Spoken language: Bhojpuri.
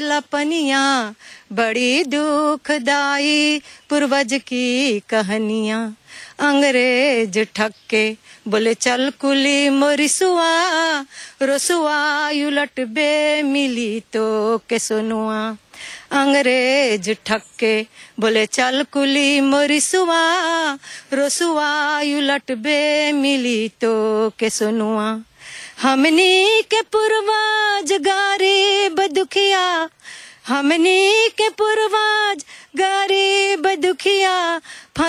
वाला पनिया बड़ी दुखदाई पूर्वज की कहानियां अंग्रेज ठक्के बोले चल कुली मोरिसुआ रोसुआ उलट बे मिली तो के सुनुआ अंग्रेज ठक्के बोले चल कुली मोरिसुआ रोसुआ उलट बे मिली तो के सुनुआ हमनी के पूर्वज गरीब दुखिया हमनी के पूर्वज गरीब दुखिया